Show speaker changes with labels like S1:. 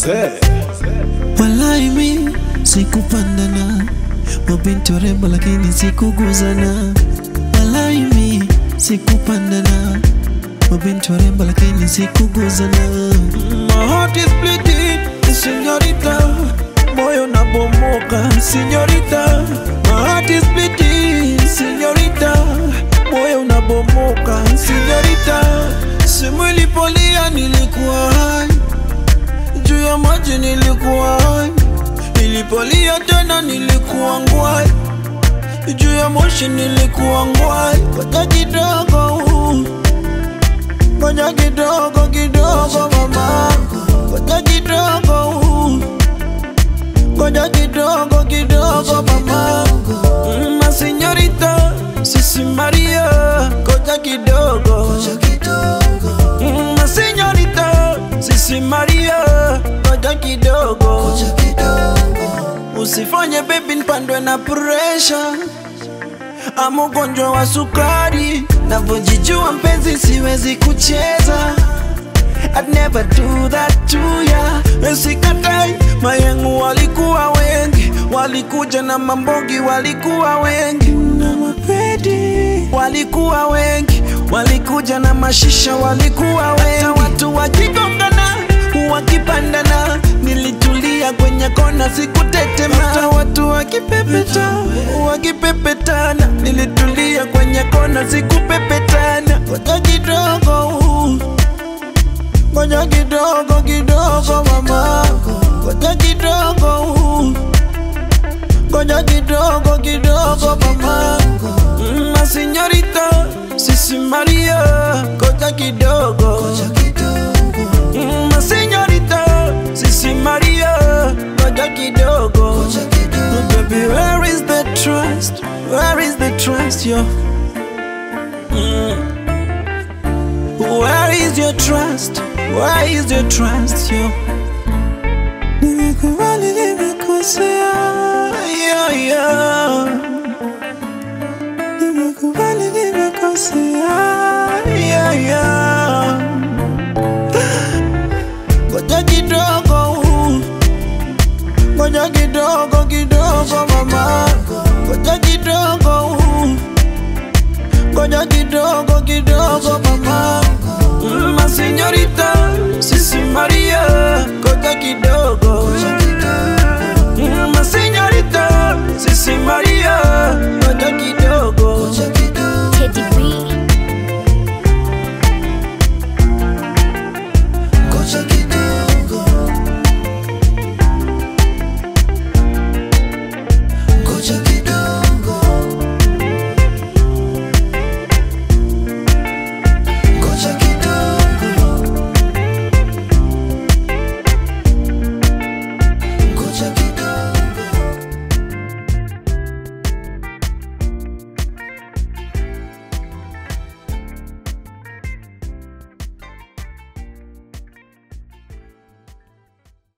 S1: Walai mi sikupandana, mabinti warembo lakini sikuguzana. Walai mi sikupandana, mabinti warembo lakini sikuguzana. My heart is bleeding, señorita, moyo nabomoka, señorita. My heart is bleeding, señorita, moyo unabomoka, señorita. Simu ilipolia nilikuwa hai juu ya maji nilikuwa hai, nilipolia tena nilikuwa ngwai, juu ya moshi nilikuwa ngwai. Ngoja kidogo, ngoja kidogo kidogo mama, ngoja kidogo, ngoja kidogo kidogo mama, Mm, ma señorita, sisi Maria, ngoja kidogo, Mm, ma señorita, sisi Maria, ngoja kidogo, usifanye baby nipandwe na pressure ama ugonjwa wa sukari, navyojijua mpenzi, siwezi kucheza I'd never do that to ya. Sikatai, mayengu walikuwa wengi, walikuja na mambogi, walikuwa wengi na mapedi, walikuwa wengi, walikuja na mashisha, walikuwa wengi, hata watu wakigongana wakipandana, nilitulia kwenye kona, sikutetema. Hata watu wakipepeta wakipepetana, nilitulia kwenye kona, sikupepetana. Ngoja kidogo Ngoja kidogo kidogo mama, ngoja kidogo, ngoja kidogo kidogo mama, Mm, ma señorita, sisi Maria, ngoja kidogo, Mm, ma señorita, sisi Maria, ngoja kidogo, baby, where is the trust? Where is the trust, yo? Mm. Where is your trust? Where is your trust, yo? Nimekubali nimekosea, yo, yo. Nimekubali nimekosea, yo, yo. Ngoja kidogo, ngoja kidogo kidogo mama, ngoja kidogo, ngoja kidogo kidogo mama. Mm, Ma señorita, sisi Maria, ngoja kidogo,